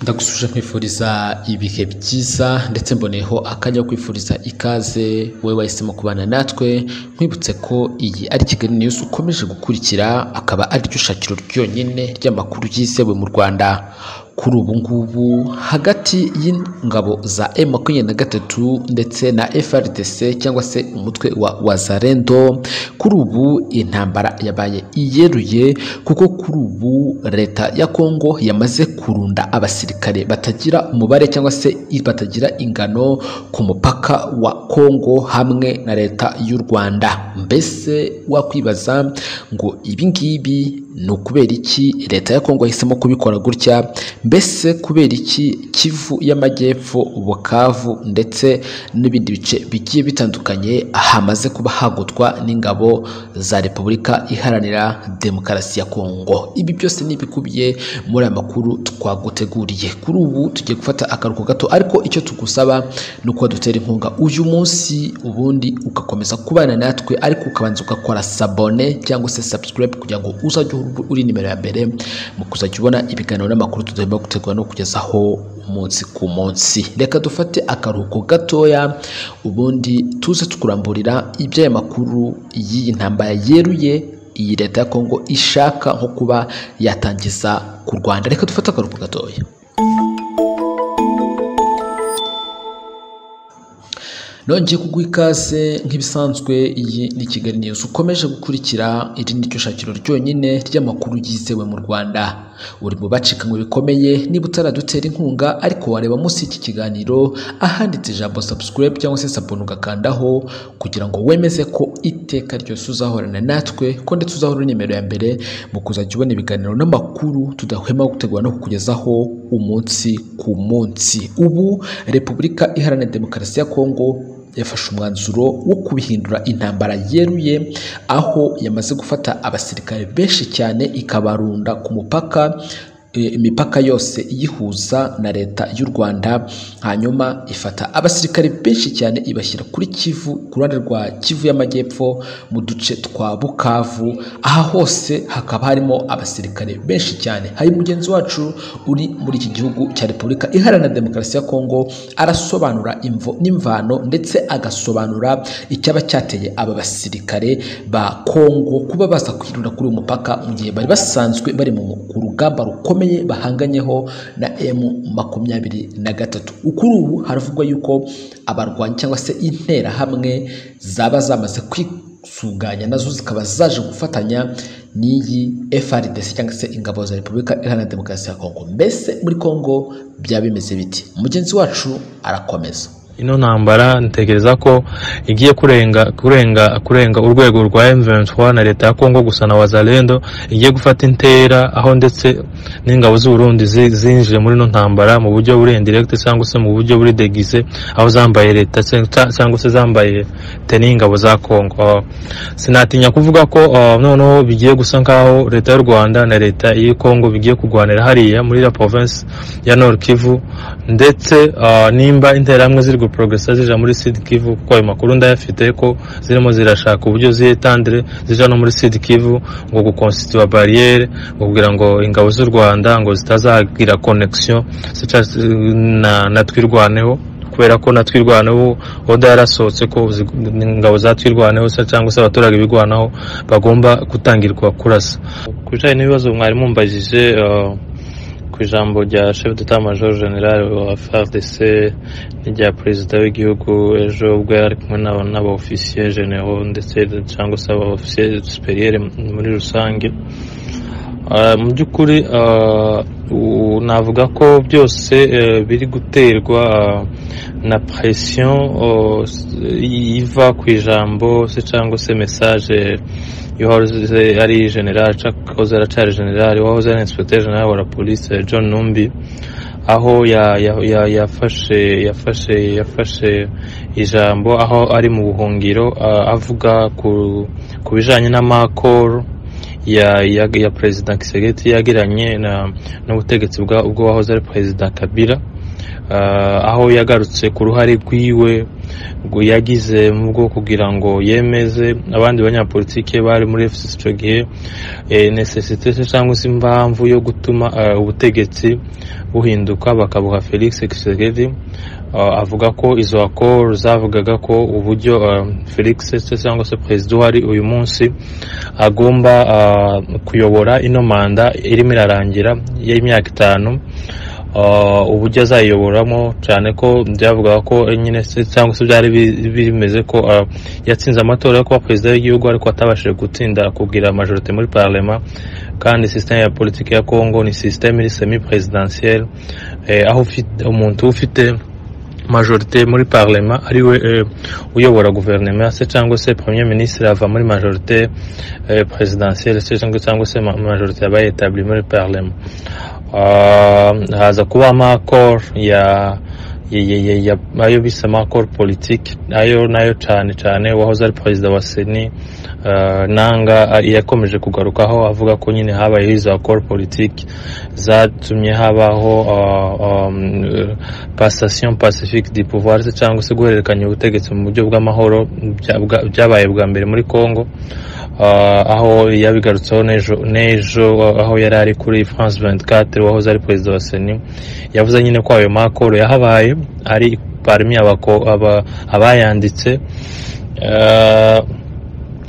ndagushuje nkwifuriza ibihe byiza ndetse mboneyeho akajya kwifuriza ikaze wowe wahisemo kubana natwe nkwibutse ko iyi ari Kigali News ukomeje gukurikira akaba ariryo shakiro ryonyine ry'amakuru yizewe mu Rwanda kuri ubu ngubu hagati y'ingabo za M23 ndetse na FRDC cyangwa se umutwe wa Wazalendo kuri ubu intambara yabaye iyeruye kuko kuri ubu leta ya Kongo yamaze kurunda abasirikare batagira umubare cyangwa se batagira ingano ku mupaka wa Kongo hamwe na leta y'u Rwanda mbese wakwibaza ngo ibi ngibi ni ukubera iki leta ya Kongo yahisemo kubikora gutya mbese kubera iki kivu y'amajyepfo bukavu ndetse n'ibindi bice bigiye bitandukanye hamaze kuba hagutwa n'ingabo za repubulika iharanira demokarasi ya kongo ibi byose ni ibikubiye muri aya makuru twaguteguriye kuri ubu tugiye gufata akaruhuko gato ariko icyo tugusaba ni uko dutera inkunga uyu munsi ubundi ugakomeza kubana natwe ariko ukabanza ugakora sabone cyangwa se subscribe kugira ngo uzajye uri nimero ya mbere mu kuzajya ubona ibiganiro n'amakuru tudoye barimo gutegura no kugezaho umunsi ku munsi reka dufate akaruhuko gatoya ubundi tuze tukuramburira iby'aya makuru y'iyi ntambara yeruye iyi leta ya kongo ishaka nko kuba yatangiza ku rwanda reka dufate akaruhuko gatoya nongeye kuguha ikaze nk'ibisanzwe iyi ni kigali news ukomeje gukurikira iri ni ryo shakiro ryonyine ry'amakuru yizewe mu rwanda uri mu bacikanywe bikomeye niba utaradutera inkunga ariko wareba munsi y'iki kiganiro ahanditse ijambo subscribe cyangwa se sabone ugakandaho kugira ngo wemeze ko iteka ryose uzahorana natwe ko ndetse uzahora nimero ya mbere mu kuzajya ubona ibiganiro n'amakuru tudahwema gutegura no kukugezaho umunsi ku munsi ubu repubulika iharanira demokarasi ya kongo yafashe umwanzuro wo kubihindura intambara yeruye aho yamaze gufata abasirikare benshi cyane ikabarunda ku mupaka imipaka yose iyihuza na leta y'u Rwanda hanyuma ifata abasirikare benshi cyane ibashyira kuri Kivu ku ruhande rwa Kivu y'amajyepfo mu duce twa Bukavu aha hose hakaba harimo abasirikare benshi cyane hari mugenzi wacu uri muri iki gihugu cya Repubulika Iharanira Demokarasi ya Kongo arasobanura imvo n'imvano ndetse agasobanura icyaba cyateye aba basirikare ba Kongo kuba baza kwirunda kuri uyu mupaka mu gihe bari basanzwe bari mu rugamba rukomeye bahanganyeho na emu makumyabiri na gatatu kuri ubu haravugwa yuko abarwanyi cyangwa se interahamwe zaba zamaze kwisuganya nazo zikaba zaje gufatanya n'iyi FRDC cyangwa se ingabo za Repubulika Iharanira Demokarasi ya Kongo mbese muri Kongo byaba bimeze biti mugenzi wacu arakomeza ino ntambara ntekereza ko igiye kurenga kurenga kurenga urwego rwa M23 na leta ya Kongo gusa na Wazalendo igiye gufata intera aho ndetse n'ingabo z'u Burundi zinjije muri ino ntambara mu buryo buri indirect cyangwa se mu buryo buri déguisé aho zambaye leta cyangwa se zambaye teni ingabo za Kongo uh, sinatinya kuvuga ko uh, noneho bigiye gusa nkaho leta y'u Rwanda na leta y'i Kongo bigiye kurwanira hariya muri la province ya Nord Kivu ndetse uh, nimba interamwe ziri progresa zija muri Sud Kivu kuko ayo makuru ndayafite ko zirimo zirashaka uburyo ziyetandire zija no muri Sud Kivu ngo gukonstitua barriere ngo kugira ngo ingabo z'u Rwanda ngo zitazagira connection na na twirwaneho kubera ko na twirwaneho oda yarasohotse ko ingabo za twirwaneho cyangwa se abaturage bigwanaho bagomba gutangirwa kurasa ku bijanye n'ibibazo mwari mumbajije uh, ku ijambo rya chef d'état major general wa FARDC n'irya perezida w'igihugu ejo ubwo yari kumwe n'abaofisiye genero ndetse cyangwa se abaofisiye superiere muri rusange mu by'ukuri navuga ko byose biri guterwa na presiyo iva ku ijambo se cyangwa se mesaje yahoze ari general wahoze aracari general wahoze ari inspecteur general wa polisi John Numbi aho yafashe yafashe yafashe ijambo aho ari mu buhungiro avuga ku bijanye n'amakoro ya ya, ya perezida Kisegeti yagiranye n'ubutegetsi bwa ubwo wahoze ari perezida Kabila ah, aho yagarutse ku ruhare rwiwe ngo yagize mu bwo kugira ngo yemeze abandi banyapolitike bari muri FCC icyo gihe eh, necessite se cyangwa se impamvu yo gutuma ah, ubutegetsi buhinduka bakabuha Felix Tshisekedi Ah, avuga ko izo akoro zavugaga ko uburyo ah, Felix se cyangwa se perezida uhari uyu munsi agomba ah, kuyobora ino manda irimo irarangira y'imyaka itanu Ah, uburyo azayiyoboramo cyane ko byavugaga ko nyine se cyangwa se byari bi- bimeze ko ah, yatsinze amatora yo kuba perezida w'igihugu ariko atabashije gutsinda kugira majorite muri parlema kandi sisiteme ya politiki ya congo ni sisiteme iri semi presidentielle Eh, aho ufite- umuntu ufite majorite muri parlema ariwe eh, uyobora guverinoma se cyangwa se premier ministre ava muri majorite eh, presidentielle se cyangwa- cyangwa se ma- majorite aba yetabli muri parlema Ah, haza kuba amakoro ya ya- ya- ya- ya- ayo bise amakoro politike ayo nayo cyane cyane wahoze ari perezida wa seni ah, nanga ah, yakomeje kugarukaho avuga ko nyine habayeho izo akoro politike zatumye habaho ah, ah, mm, passation pacifique du pouvoir se cyangwa se guhererekanya ubutegetsi mu buryo bw'amahoro bya- bwa- byabaye bwa mbere muri congo Ah, aho yabigarutseho n'ejo n'ejo aho yari ari kuri france 24 wahoze ari perezida wa seni yavuze nyine ko ayo makoro yahabaye ari parmi abako- aba- abayanditse Ah,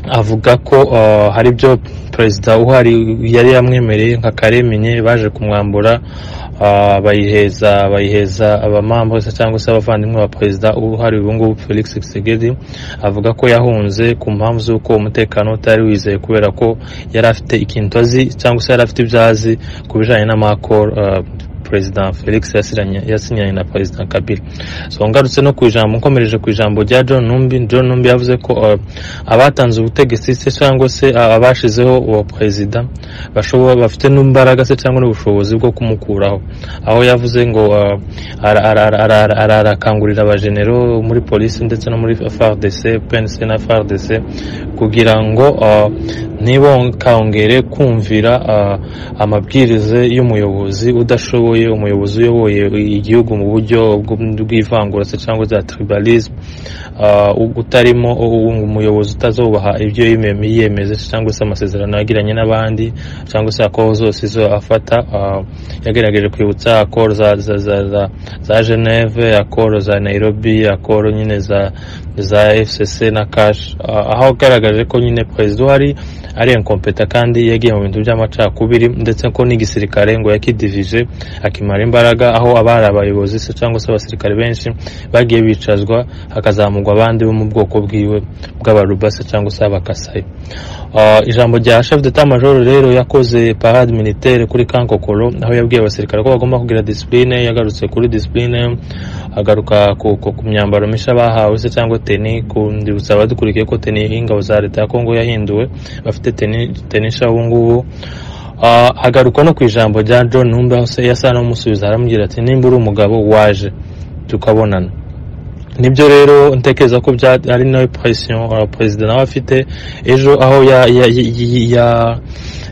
avuga ko ah, hari ibyo perezida uhari yari yamwemereye nka kareminye baje kumwambura ah, bayiheza bayiheza abamambo se cyangwa se abavandimwe ba perezida uhari ubu ngubu felix tshisekedi avuga ko yahunze ku mpamvu z'uko umutekano utari wizeye kubera ko yari afite ikintu azi cyangwa se yari afite ibyo azi ku bijyanye n'amakoro ah, perezida felix yasiranye- yasinyanye na perezida kabila so ngarutse no ku ijambo nkomereje ku ijambo rya john numbi john numbi yavuze ko ah, abatanze ubutegetsi se cyangwa se a- abashizeho uwo perezida bashobora bafite n'imbaraga se cyangwa n'ubushobozi bwo kumukuraho aho yavuze ngo uh, ara- ara- ara- ara- ara- arakangurira abajenero muri polisi ndetse no muri FARDC PNC na FARDC kugira ngo uh, ntibongere kumvira uh, amabwiriza y'umuyobozi udashoboye umuyobozi uyoboye igihugu mu buryo bw- bw'ivangura se cyangwa za tribalism ah, utarimo ubu- umuyobozi utazubaha ibyo yime- yiyemeza cyangwa se amasezerano yagiranye n'abandi cyangwa se akoro zose izo afata ah, yagerageje kwibutsa akoro za, za, za, za, za geneve akoro za nairobi akoro nyine za, za fcc na cash Ah, aho agaragaje ko nyine perezida uhari ari inkompeta kandi yagiye mu bintu by'amacakubiri ndetse ko n'igisirikare ngo yakidivije akimara imbaraga aho abari abayobozi se cyangwa se abasirikare benshi bagiye bicazwa hakazamugwa abandi bo mu bwoko bwiwe bw'abaruba se cyangwa se abakasayi Ah, ijambo rya chef d'etat major rero yakoze parade militaire kuri kankokoro aho yabwiye abasirikare ko bagomba kugira discipline yagarutse kuri discipline agaruka ku, ku, ku myambaro mishya bahawe se cyangwa teni kundibutsa abadukurikiye ko teni y'ingabo za leta ya kongo yahinduwe bafite teni teni nshya ubu ngubu Ah, agaruka no ku ijambo rya john numbe aho se yasa n'umusubiza aramubwira ati nimba uri umugabo waje tukabonana nibyo rero ntekereza ko bya ari nayo presiyo uh, perezida nawe afite ejo aho ya- ya- ya- ya- ya-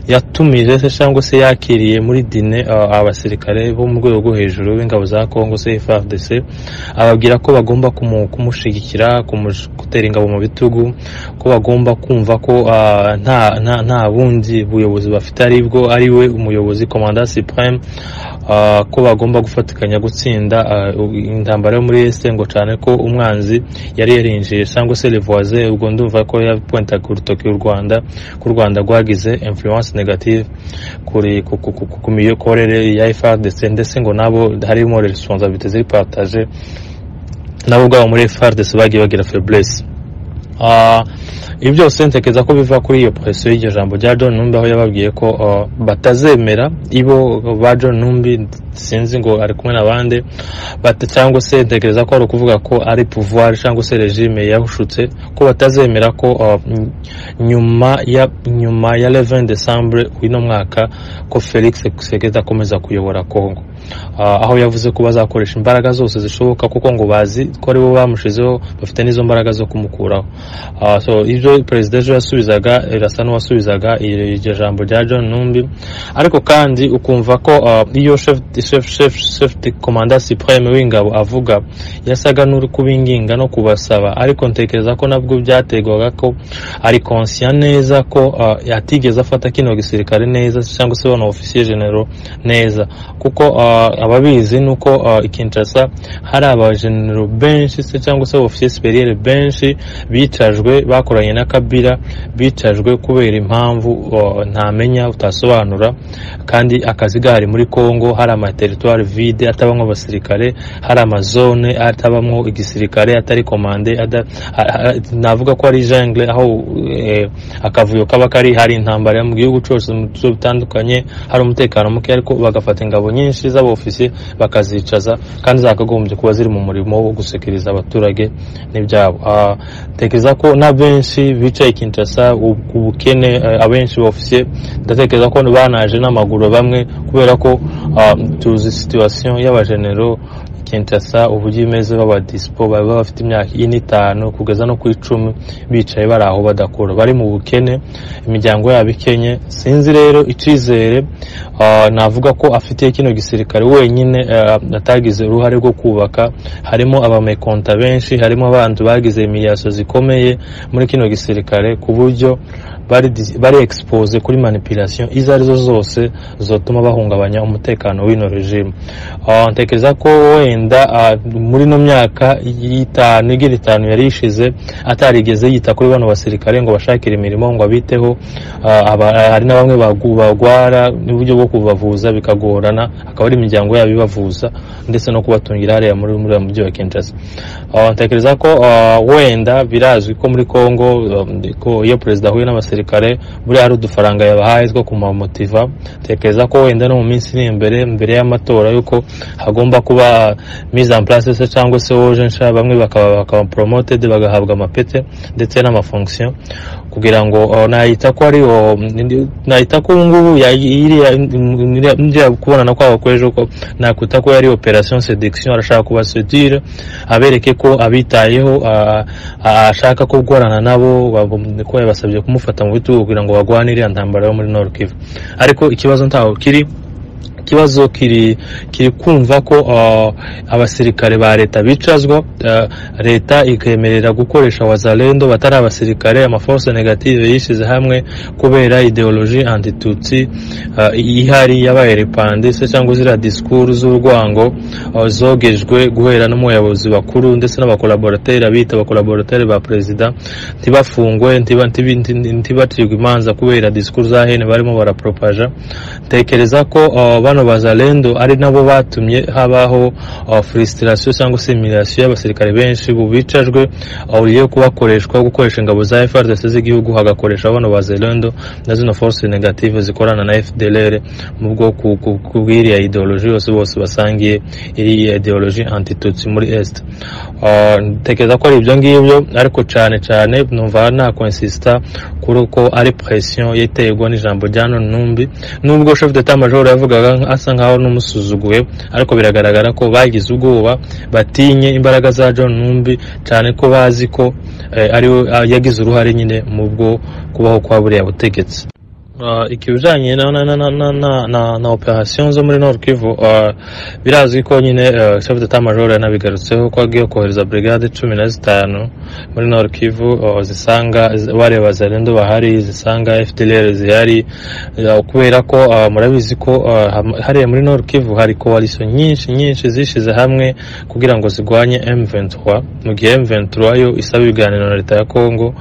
yatumije se cyangwa se yakiriye muri dine uh, abasirikare bo mu rwego rwo hejuru b'ingabo za congo se frdc ababwira ko bagomba kumu- kumushyigikira kumush- gutera ingabo mu bitugu ko bagomba kumva ko uh, nta, nta, nta bundi buyobozi bafite aribwo ari we umuyobozi komanda supreme ah, ko bagomba gufatikanya gutsinda ah, intambara yo muri este ngo cyane ko umwanzi yari yarinjiye cyangwa se le voisin ubwo ndumva ko yapointaga urutoki u rwanda ko u rwanda rwagize influence negative kuri ku, ku, ku, ku, ku miyokorere ya FRDC ndetse ngo nabo harimo responsabilité ziri partage nabo ubwabo muri FRDC bagiye bagira faiblesse Ah, ibi byose ntekereza ko biva kuri iyo presiyo y'iryo jambo rya John Numbi aho yababwiye ko ah, batazemera ibo ba John Numbi sinzi ngo ari kumwe na bande bata cyangwa se ntekereza ko ari ukuvuga ko ari pouvoir cyangwa se regime yahushutse ko batazemera ko ah, ny- nyuma ya nyuma ya 11 Decembre w'ino mwaka ko Felix Tshisekedi akomeza kuyobora Congo Ah, aho yavuze ko bazakoresha imbaraga zose zishoboka kuko ngo bazi ko aribo bamushizeho bafite n'izo mbaraga zo kumukuraho Ah, so ibyo perezida ejo yasubizaga irasa n'uwasubizaga iryo jambo rya john numbi ariko kandi ukumva ko ah, iyo chef chef chef chef de commandant supreme w'ingabo avuga yasaga n'uri kubinginga no kubasaba ariko ntekereza ko nabwo byategwaga ko ari conscient neza ko ah, yatigeze afata kino gisirikare neza cyangwa se bano ofisiye genero neza kuko ah, ababizi nuko ah, i Kinshasa hari abagenero benshi se cyangwa se ofisiye superiere benshi bicajwe bakoranye na kabira bicajwe kubera impamvu ah, ntamenya utasobanura kandi akazi gahari muri congo hari amateritwari vide atabamo abasirikare hari amazone atabamo igisirikare atari komande ada- a- a- navuga ko ari jungle aho eh, akavuyo kaba kari hari intambara mu gihugu cyose mu bice bitandukanye hari umutekano muke ariko bagafata ingabo nyinshi z'abofisiye bakazicaza kandi zakagombye kuba ziri mu murimo wo gusekeriza abaturage n'ibyabo Ah, ntekereza ko na benshi bicaye Kinshasa u- ubukene eh, abenshi bofisiye ndatekereza ko banaje n'amaguru bamwe kubera ko ah, tuzi situation y'abagenero Kinshasa uburyo imeze baba dispo baba bafite imyaka ine itanu kugeza no ku icumi bicaye bari aho badakora bari mu bukene imiryango yabo ikenye sinzi rero icyizere ah, navuga ko afitiye kino gisirikare wenyine ah, atagize uruhare rwo kubaka harimo abamekonta benshi harimo abantu bagize imiyaso zikomeye muri kino gisirikare ku buryo bari dis- bari expose kuri manipulation izo arizo zose zotuma bahungabanya umutekano w'ino regime Ah, ntekereza ko wenda ah, muri no myaka y'itanu igira itanu yari ishize atarigeze yita kuri bano basirikare ngo bashakire imirimo ngo abiteho Ah, aba- hari na bamwe bagu- bagwara n'uburyo bwo kubavuza bikagorana akaba ari imiryango yabo ibavuza ndetse no kubatungira hariya muri muri wa mujyi wa Kinshasa Ah, ntekereza ko ah, wenda birazwi ko muri Congo um, ko iyo perezida ahuye n'abasirikare buriya hari udufaranga yabahaye two kumamotiva ntekereza ko wenda no mu minsi iri imbere mbere y'amatora yuko hagomba kuba mise en place se cyangwa se woje nsha bamwe bakaba bakaba promoted bagahabwa amapete ndetse n'amafonction kugira ngo uh, nayita ko ari uh, ndi- nayita ko ubu ngubu ya- iriya- iriya- iriya kubonana kwabo kw'ejo ko nakwita ko yari operation seduction arashaka kubasedire abereke ko abitayeho ah, ah, ashaka ko gukorana nabo bab- ko yabasabye kumufata mu bitugu kugira ngo bagwane iriya ntambara yo muri Nord Kivu ariko ikibazo ntaho kiri ikibazo kiri kiri kumva ko uh, abasirikare ba leta bicazwa uh, leta ikemerera gukoresha wazalendo batari abasirikare amaforce negative yishize hamwe kubera ideologie antitutsi uh, ihari yabayerepande se cyangwa ziriya disikuru z'urwango uh, zogejwe guhera no mu bayobozi bakuru ndetse n'abakolaborateri abita abakolaborateri ba perezida ntibafungwe ntiba- ntibi- nti- ntibacirwe imanza kubera disikuru za hene barimo barapropaja ntekereza ko uh, bano bazalendo ari nabo batumye habaho uh, frustration cyangwa se imirasiyo y'abasirikare benshi bu bicajwe uh, uyo kubakoreshwa gukoresha ingabo za FRDC z'igihugu hagakoresha bano bazalendo na zino force negative zikorana na FDLR mu bwo ku- ku- kubwiriya ideologie yose bose basangiye iriya ideologie antitutsi muri Est Uh, ntekereza ko ari ibyo ngibyo ariko cyane cyane numva nakonsista kuri uko ari presiyo yaterwa n'ijambo rya none numbi nubwo chef d'etat major yavugaga nk- asa nkaho n'umusuzuguye ariko biragaragara ko bagize ubwoba batinye imbaraga za john numbi cyane ko bazi ko eh, ariwe ah, yagize uruhare nyine mu bwo kubaho kwa buriya butegetsi Uh, ikibijanye na, na, na, na, na, na, na, na operation zo muri Nord Kivu uh, birazwi ko nyine uh, chef d'état major yanabigarutseho ko agiye kohereza brigade cumi na zitanu muri Nord Kivu uh, zisanga z- bareba bazalendo bahari zisanga FDLR zihari uh, kubera ko uh, murabizi ko uh, ham- hariya muri Nord Kivu hari coalition nyinshi nyinshi zishize hamwe kugira ngo zigwanye M23 mu gihe M23 yo isaba ibiganiro na leta ya Congo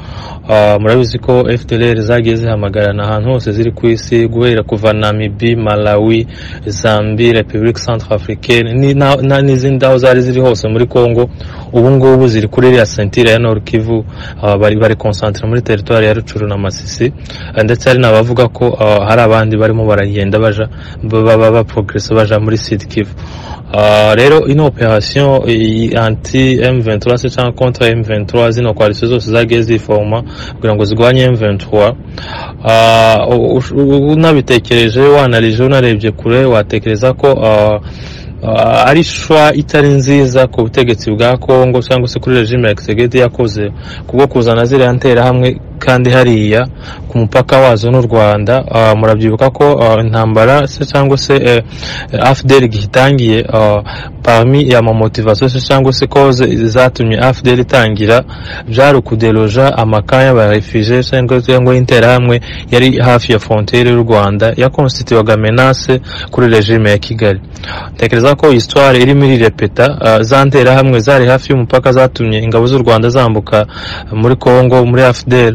Ah, murabizi ko fdlr zagiye zihamagarana ahantu hose ziri ku isi guhera kuva namibi malawi zambi republique centre africaine ni- na- na- n'izindi aho zari ziri hose muri congo ubu ngubu ziri kuri iriya sentire ya nord kivu ah, bari bari concentre muri teritwari ya rucuru na masisi Ah, ndetse hari n'abavuga ko ah, hari abandi barimo baragenda baja baba baprogrese baja muri sud kivu Ah, rero ino operation iyi anti M23 se cyangwa kontra M23 zino coalition zose zagiye zifoma kugira ngo zigwanye M23 Ah, u- u- unabitekereje wanarije unarebye kure watekereza ko ah, ah, ari shwa itari nziza ku butegetsi bwa kongo cyangwa se kuri regime ya gisegedi yakoze kubwo kuzana ziriya nterahamwe kandi hariya ku mupaka wazo n'u rwanda ah, murabyibuka ko ah, intambara se cyangwa se eh, afdr igitangiye parmi ya mamotivasiyo se cyangwa se koze zatumye afdr itangira byari ukuderoja amakanya y'abarefije cyangwa cyangwa y'interahamwe yari hafi ya frontiere y'u rwanda yakonsititiwaga menace kuri regime ya kigali ntekereza ko histoire irimo irirepeta ah, za nterahamwe zari hafi y'umupaka zatumye ingabo z'u rwanda zambuka muri congo muri afdr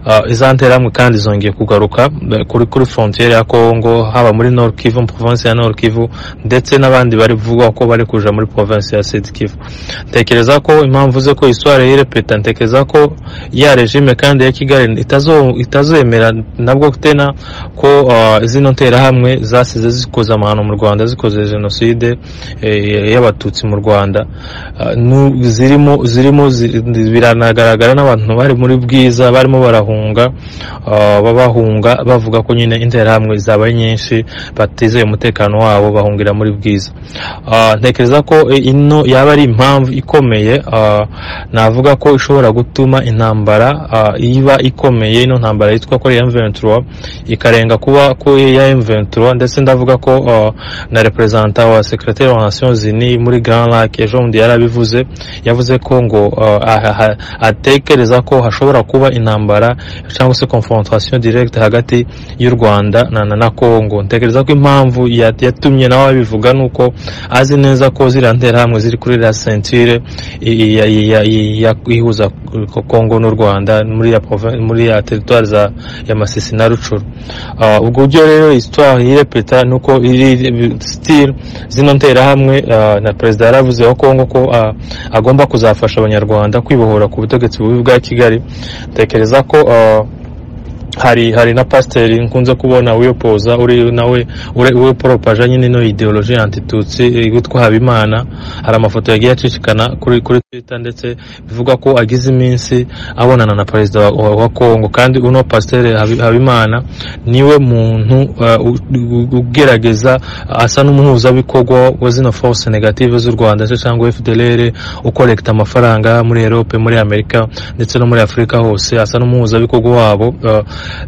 Ah, iza nterahamwe kandi zongeye kugaruka eh, kuri kuri frontiere ya congo haba muri nord kivu mu province ya nord kivu ndetse n'abandi bari bivugwa ko bari kuja muri province ya sud kivu ntekereza ko impamvu ze ko histoire yirepeta ntekereza ko ya regime kandi ya kigali itazo- itazemera nabwo tena ko ah, zino nterahamwe zasize zikoze amahano mu rwanda zikoze jenoside eh, y'abatutsi mu rwanda Ah, nu- zirimo zirimo zi- biragaragara n'abantu bari muri bwiza barimo barahunga ah, babahunga bavuga ko nyine interahamwe zabaye nyinshi batizeye umutekano wabo bahungira muri bwiza Ah, ntekereza ko eh, ino yaba ari impamvu ikomeye ah, navuga ko ishobora gutuma intambara ah, iba ikomeye ino ntambara yitwa ko ya M23 ikarenga kuba ko ya M23 ndetse ndavuga ko ah, na representa wa secrétaire wa Nations Unies muri Grand Lac ejo bundi yarabivuze yavuze ko ngo ah, aha- aha- atekereza ko hashobora kuba intambara cyangwa se confrontation directe hagati y'u Rwanda na na, na Congo ntekereza ko impamvu ya- yatumye nawe abivuga nuko azi neza ko ziriya nterahamwe ziri kuri la ceinture i- i- ya- ya- ya- ya- ihuza ko- Congo n'u Rwanda muri ya provin- muri ya territoire za ya Masisi na Rucuru Ah, ubwo buryo rero histoire yirepeta nuko iri still zino nterahamwe ah, na perezida yaravuze wa Congo ko ah, agomba kuzafasha abanyarwanda kwibohora ku butegetsi bubi bwa Kigali ntekereza ko ah, hari hari na pasiteri nkunze kubona wiyopoza uri nawe ure- weporopaje nyine ino ideoloji antitutsi witwa habimana hari amafoto yagiye acicikana kuri kuri twitter ndetse bivuga ko agize iminsi abonana na perezida wa, wa, wa congo kandi uno pasiteri Habi- habimana niwe muntu uh, u- u- ugerageza asa n'umuhuzabikorwa wa zino force negative z'u rwanda se cyangwa fdlr ukorekta amafaranga muri europe muri amerika ndetse no muri afurika hose asa n'umuhuzabikorwa wabo uh,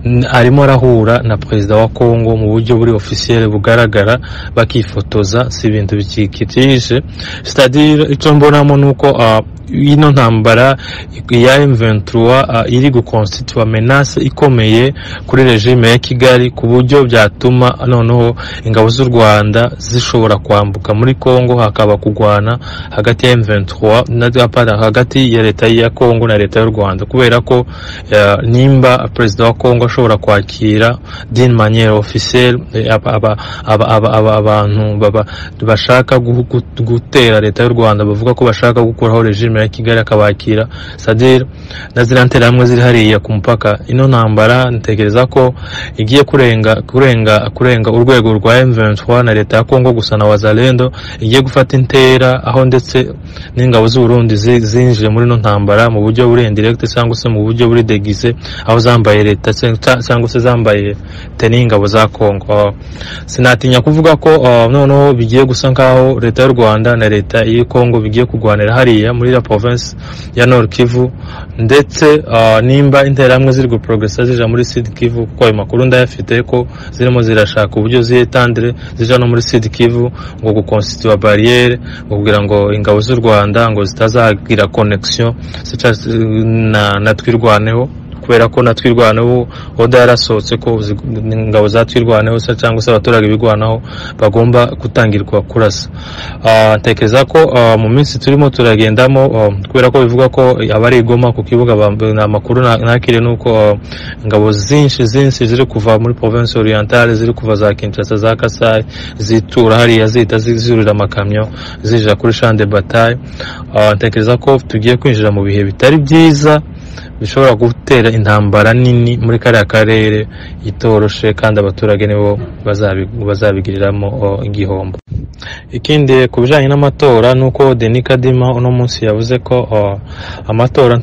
n- arimo arahura na perezida wa congo mu buryo buri ofisiyere bugaragara bakifotoza si ibintu bikikije sitadire icyo mbonamo ni uko ah, ino ntambara ya M23 ah, iri gukonstitua menace ikomeye kuri regime ya Kigali ku buryo byatuma noneho ingabo z'u Rwanda zishobora kwambuka muri Congo hakaba kugwana hagati ya M23 na pardon, hagati ya leta ya Congo na leta y'u Rwanda kubera ko eh, nimba perezida wa Congo ashobora kwakira d'une manière officielle eh, aba- aba- aba- aba- aba- abantu baba- bashaka guhu- gu- gutera leta y'u Rwanda bavuga ko bashaka gukuraho regime ya Kigali akabakira sadire na ziriya nterahamwe ziri hariya ku mupaka ino ntambara ntekereza ko igiye kurenga kurenga kurenga urwego rwa M23 na leta ya Congo gusa na wazalendo igiye gufata intera aho ndetse n'ingabo z'u Burundi zi- zinjiye muri ino ntambara mu buryo buri indirect cyangwa se mu buryo buri deguise aho zambaye leta cyangwa se- cyangwa se zambaye teni y'ingabo za Congo Ah, sinatinya kuvuga ko ah, noneho bigiye gusa nkaho leta y'u Rwanda na leta y'i Congo bigiye kurwanira hariya muri la province ya Nord Kivu ndetse ah, nimba interahamwe ziri guprogressa zija muri Sud Kivu kuko ayo makuru ndayafite ko zirimo zirashaka uburyo ziyetandire zija no muri Sud Kivu ngo gukonstitua barriere ngo kugira ngo ingabo z'u Rwanda ngo zitazagira connection se ca- na na twirwaneho kubera ko na twirwaneho oda yarasohotse ko zi- ingabo za twirwaneho se cyangwa se abaturage bigwanaho bagomba gutangirwa kurasa Ah, ntekereza ko ah, mu minsi turimo turagendamo ah, kubera ko bivuga ko abari igoma ku kibuga bamb- ni amakuru na- nakiriye ni uko ah, ingabo zinshi zinshi ziri kuva muri province orientale ziri kuva za kinshasa za kasai zitura hariya zihita zi- zurira amakamyo zija kuri champ de bataille Ah, ntekereza ko tugiye kwinjira mu bihe bitari byiza bishobora gutera intambara nini muri kariya karere itoroshe kandi abaturage nibo bazabi- bazabigiriramo oh, igihombo ikindi ku bijyanye n'amatora ni uko deni kadima uno munsi yavuze ko oh, amatora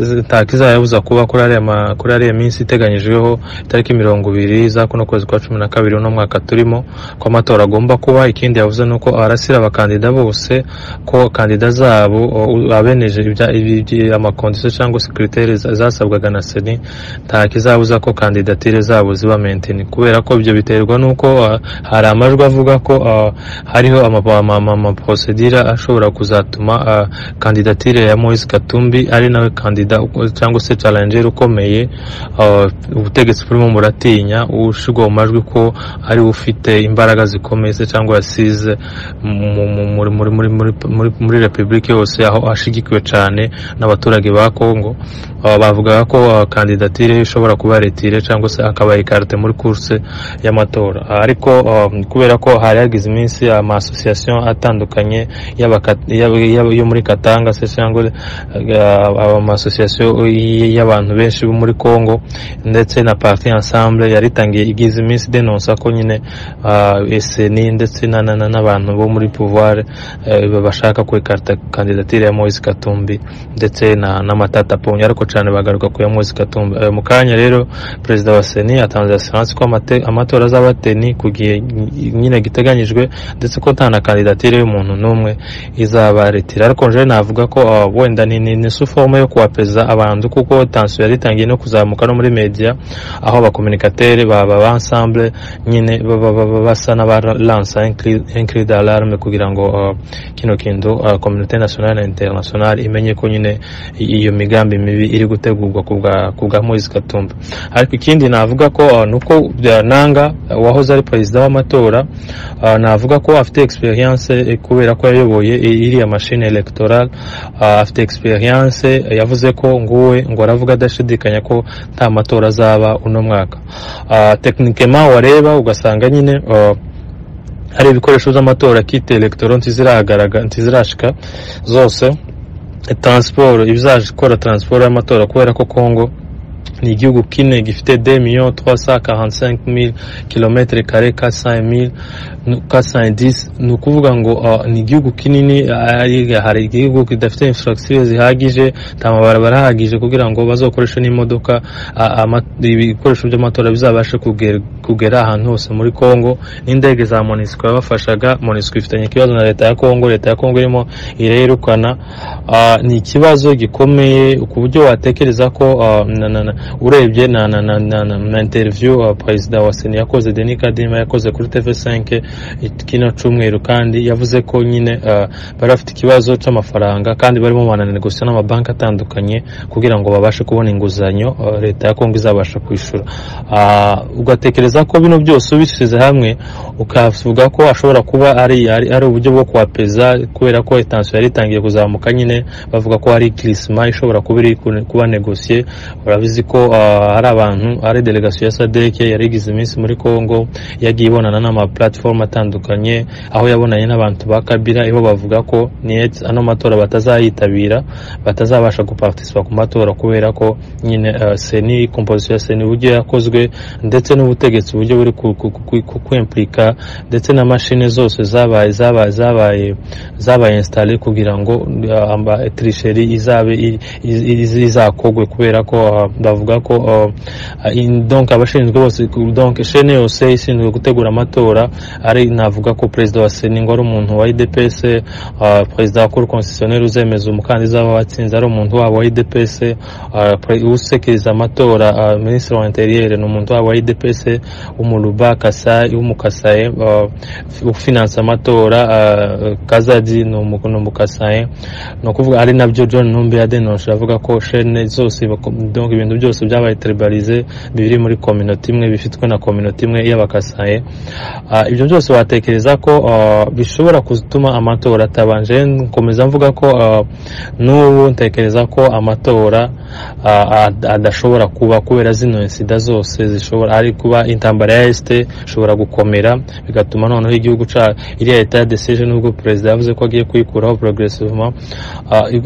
ntakizayabuza kuba kuri ariya ma- kuri ariya minsi iteganyijweho itariki mirongo ibiri za kuno kwezi kwa cumi na kabiri uno mwaka turimo ko amatora agomba kuba ikindi yavuze ni uko arasira abakandida bose ko kandida zabo oh, u- abeneje ibya- ibi- ibi- amakondisiyo cyangwa se kiritere za- zasabwaga na seni nta kizabuza ko kandidatire zabo ziba menteni kubera ko ibyo biterwa n'uko ah, hari amajwi avuga ko ah, hariho ama- ama- ama- amaprosedire ashobora kuzatuma ah, kandidatire ya Moise Katumbi ari nawe kandida uko- cyangwa se challenger ukomeye ah, ubutegetsi burimo buratinya ushigwa mu majwi ko ari we ufite imbaraga zikomeye se cyangwa yasize mu- mu- muri muri muri muri muri muri repubulika yose aho ashigikiwe cyane n'abaturage ba Kongo aba bavugaga ko ah, kandidatire ye ishobora kuba retire cyangwa se akaba ikarite muri kurse y'amatora Ah, ariko ah, kubera ko hari hagize iminsi amasosiyasiyo atandukanye y'abaka- y'ab- y'ab- yo muri Katanga se cyangwa ah, amasosiyasiyo y- y'abantu benshi bo muri Kongo ndetse na parti ensemble yaritangiye igize iminsi denonsa ko nyine ah, SNI ndetse na- na- na- n'abantu bo muri pouvoir eh, bashaka kwikarita kandidatire ya Moise Katumbi ndetse na n'amatata ponyo ariko cyane bagaruka ku ya Moses Katumba Eh, mu kanya rero perezida wa Seni atanze assurance ko amate- amatora az'abateni ku gihe ny- nyine giteganyijwe ndetse ko nta na kandidatire y'umuntu n'umwe izabaretira ariko je navuga ko ah, wenda ni ni, ni suforme yo kuwapeza abantu kuko tension yari itangiye no kuzamuka no muri media aho abakomunikatere baba ba ensemble nyine baba- baba- basa n'abalansa un cri d'alarme kugira ngo ah, kino kintu uh, communauté nationale na internationale imenye ko nyine i- iyo migambi mibi iri gutegurwa ku bwa- ku bwa Moise Katumbi ariko ikindi navuga ko uh, nuko bya- nanga uh, wahoze ari perezida w'amatora uh, navuga ko afite experience eh, kubera ko yayoboye i- iriya machine electorale uh, afite experience eh, yavuze ko nguwe ngo aravuga adashidikanya ko nta matora azaba uno mwaka uh, techniquement wareba ugasanga nyine uh, hari ibikoresho by'amatora kite elegitoro ntiziragaraga ntizirashika zose transport ibizaje gukora transport y'amatora kubera ko Congo ni igihugu kine gifite 2 millions 345 mille kilomètres carrés 400 mille 410 ni ukuvuga ngo ah, ni igihugu kinini ari- hari igihugu kidafite infrastructure zihagije nta mabarabara ahagije kugira ngo bazokoreshe n'imodoka ah, ama- ibikoresho by'amatora bizabashe kugera kugera ahantu hose muri Congo n'indege za MONUSCO yabafashaga MONUSCO ifitanye ikibazo na leta ya Congo leta ya Congo irimo irayirukana Ah, ni ikibazo gikomeye ku buryo watekereza ko ah, na- na- na- urebye na na na na na- na interview ah, perezida wa sena yakoze Denis Kadima yakoze kuri TV5 it- kino cyumweru kandi yavuze ko nyine ah, bari bafite ikibazo c'amafaranga kandi barimo bananegosia n'amabanki atandukanye kugira ngo babashe kubona inguzanyo ah, leta ya Kongo izabasha kwishura Ah, ugatekereza ko bino byose ubishyize hamwe ukavuga ko ashobora kuba ari ari, ari uburyo bwo kuhapeza kubera ko etansiyo yari itangiye kuzamuka nyine bavuga ko hari kirisima ishobora kuba iri ku- kuba negosiye urabizi ko ah, hari abantu hari delegasiyo ya sadek yari igize iminsi muri congo yagiye ibonana n'amapulatifomu atandukanye aho yabonanye n'abantu ba kabira ibo bavuga ko ni ano matora batazayitabira batazabasha gupartisipa ku matora kubera ko nyine eh, seni komposisiyo ya seni uburyo yakozwe ndetse n'ubutegetsi uburyo buri ku- ku- ku- ku- kwimplika ndetse na mashine zose zabaye zabaye zabaye zabaye installe kugira ngo eh, amba- trisheri izabe i- i- i- izakogwe kubera ko eh, bavuga ko eh, in- donc abashinzwe bose ku- donc shene yose ishinzwe gutegura amatora ari navuga ko perezida wa seni ngo ari umuntu wa idps Uh, perezida wa cour constitutionnelle uzemeza umukandida waba watsinze ari umuntu wabo wa idps uh, pre- usekeriza amatora uh, ministre wa interieur ni umuntu wabo wa idps umuruba kasai w'umukasaye uh, ufinansa amatora uh, kazadi ni umu- ni umukasaye ni ukuvuga ari nabyo john numbi yadenoshe avuga ko shene zose bako- donc ibintu byose byabaye tribalize biri muri communauté imwe bifitwe na communauté imwe y'abakasaye Ah, ibyo byose watekereza ko ah, bishobora gutuma amatora atabanje nkomeza mvuga ko ah, n'ubu ntekereza ko amatora ah, ad- adashobora kuba kubera zino insida zose zishobora ari kuba intambara ya esite ishobora gukomera bigatuma noneho igihugu ca iriya leta ya desije n'ubwo perezida yavuze ko agiye kuyikuraho progressivement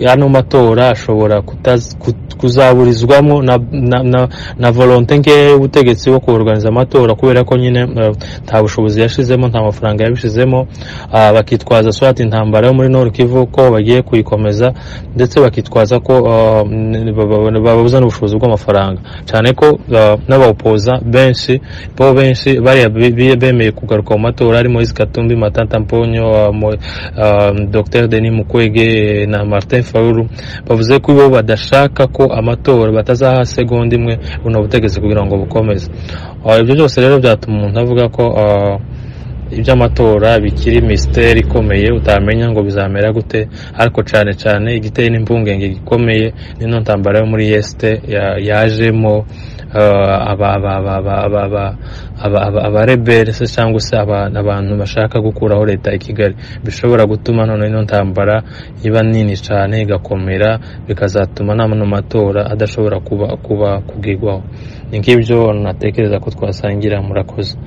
ano matora ashobora kutaz- kut- kuzaburizwamo na- na, na, na volonte nkeya y'ubutegetsi wo kubuganiza amatora kubera ko nyine eh, nta bushobozi yashizemo nta mafaranga yabishizemo ah, bakitwaza swati intambara yo muri Nord Kivu ko bagiye kuyikomeza ndetse bakitwaza ko ah, n- ba- ba- babuza n'ubushobozi bw'amafaranga cyane ko ah, n'abawupoza benshi bo benshi bariya be- be- bemeye kugaruka mu matora harimo Moise Katumbi Matata Mponyo ah, Mo- ah, Dr Denis Mukwege eh, na Martin Fayulu bavuze ko bo badashaka ko amatora batazaha segonda imwe buno butegetsi kugira ngo bukomeze Ah, ibyo byose rero byatuma umuntu avuga ko ah, iby'amatora bikiri misiteri ikomeye utamenya ngo bizamera gute ariko cyane cyane igiteye n'impungenge gikomeye n'ino ntambara yo muri yesite ya- yajemo ah, aba- aba- aba- aba- aba- aba- aba- aba- abarebere se cyangwa se aba- abantu bashaka gukuraho leta ya kigali bishobora gutuma noneho ino ntambara iba nini cyane igakomera bikazatuma n'ano matora adashobora kuba kuba kugirwaho ni nk'ibyo natekereza ko twasangira murakoze